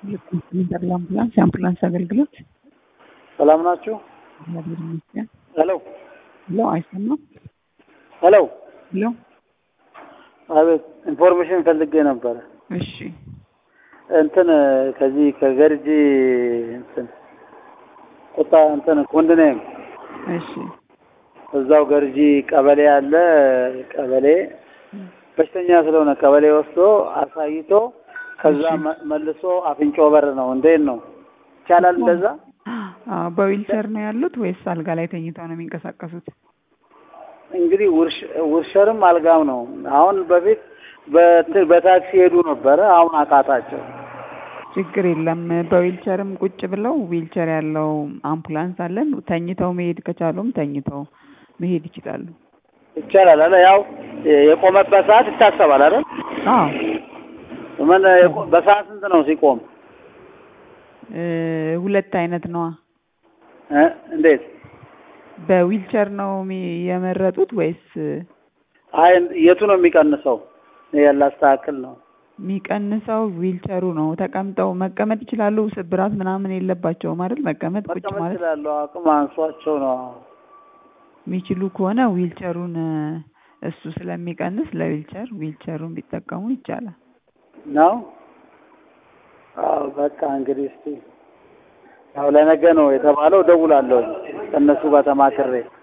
ኢንተር ለአምቡላንስ የአምቡላንስ አገልግሎት ሰላም ናችሁ? እግዚአብሔር ይመስገን። ሄሎ ሄሎ፣ አይሰማም? ሄሎ። ሄሎ፣ አቤት፣ ኢንፎርሜሽን ፈልጌ ነበረ። እሺ፣ እንትን ከዚህ ከገርጂ እንትን ቁጣ እንትን ኮንዶሚኒየም እሺ፣ እዛው ገርጂ ቀበሌ ያለ ቀበሌ በሽተኛ ስለሆነ ቀበሌ ወስዶ አሳይቶ ከዛ መ- መልሶ አፍንጮ በር ነው። እንዴት ነው ይቻላል? እንደዛ አዎ። በዊልቸር ነው ያሉት ወይስ አልጋ ላይ ተኝተው ነው የሚንቀሳቀሱት? እንግዲህ ውርሽ- ውርሸርም አልጋም ነው። አሁን በፊት በእንትን በታክሲ ሄዱ ነበረ። አሁን አቃታቸው። ችግር የለም። በዊልቸርም ቁጭ ብለው ዊልቸር ያለው አምቡላንስ አለን። ተኝተው መሄድ ከቻሉም ተኝተው መሄድ ይችላሉ። ይቻላል አለ። ያው የቆመበት ሰዓት ይታሰባል አይደል? አዎ ምን የቆ- በሰዓት ስንት ነው ሲቆም? እ ሁለት አይነት ነዋ። እ እንዴት? በዊልቸር ነው የሚ- የመረጡት ወይስ አይ የቱ ነው የሚቀንሰው? ያላስተካክል ነው። የሚቀንሰው ዊልቸሩ ነው። ተቀምጠው መቀመጥ ይችላሉ። ስብራት ምናምን የለባቸውም አይደል? መቀመጥ ቁጭ መቀመጥ ማለት ይችላሉ። አቅም አንሷቸው ነው። የሚችሉ ከሆነ ዊልቸሩን እ እሱ ስለሚቀንስ ለዊልቸር ዊልቸሩን ቢጠቀሙ ይቻላል። ነው። አዎ በቃ እንግዲህ እስቲ ያው ለነገ ነው የተባለው። ደውላለሁ ከእነሱ ጋር ተማክሬ